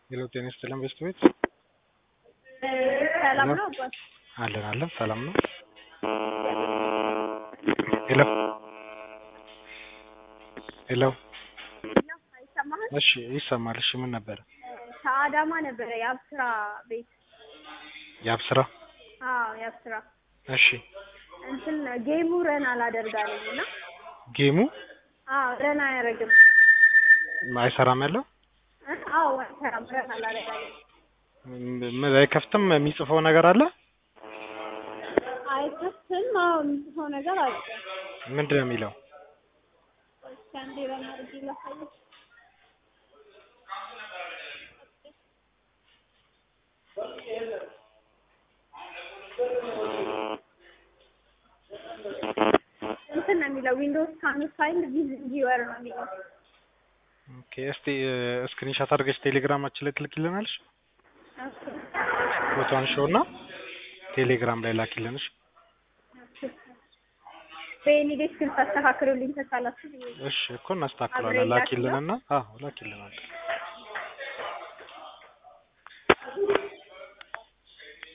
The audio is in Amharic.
ሄሎ ጤና ይስጥልን በስት ቤት ሰላም ነው አባት? አለን አለን ሰላም ነው። ሄሎ ሄሎ አይሰማህም? እሺ ይሰማል። እሺ ምን ነበረ? ከአዳማ ነበረ የአብስራ ቤት። የአብስራ አዎ የአብስራ እሺ እንትን ጌሙ ረን አላደርጋለኝ እና ጌሙ አዎ ረን አያደርግም። አይሰራም ያለው እ? አዎ አይሰራም። ረን አላደርጋለኝ። ም- አይከፍትም። የሚጽፈው ነገር አለ። አይከፍትም። አዎ የምጽፈው ነገር አለ። ምንድን ነው የሚለው? እስኪ አንዴ ረን አድርጌ ላሳየሽ። እንትን ነው የሚለው ዊንዶውስ ካን ፋይንድ ቪዝ ቪወር ነው የሚለው። ኦኬ እስቲ ስክሪንሻት አድርገሽ ቴሌግራማችን ላይ ትልኪልናለሽ። ፎቶን ሾው እና ቴሌግራም ላይ ላኪልንሽ። በእኔ ዴስክ ታስተካክሉልኝ ከቻላችሁ ብዬ ነው። እሺ እኮ እናስተካክሏለን። አብሬ ላኪለው? ላኪልንና አዎ ላኪልናል።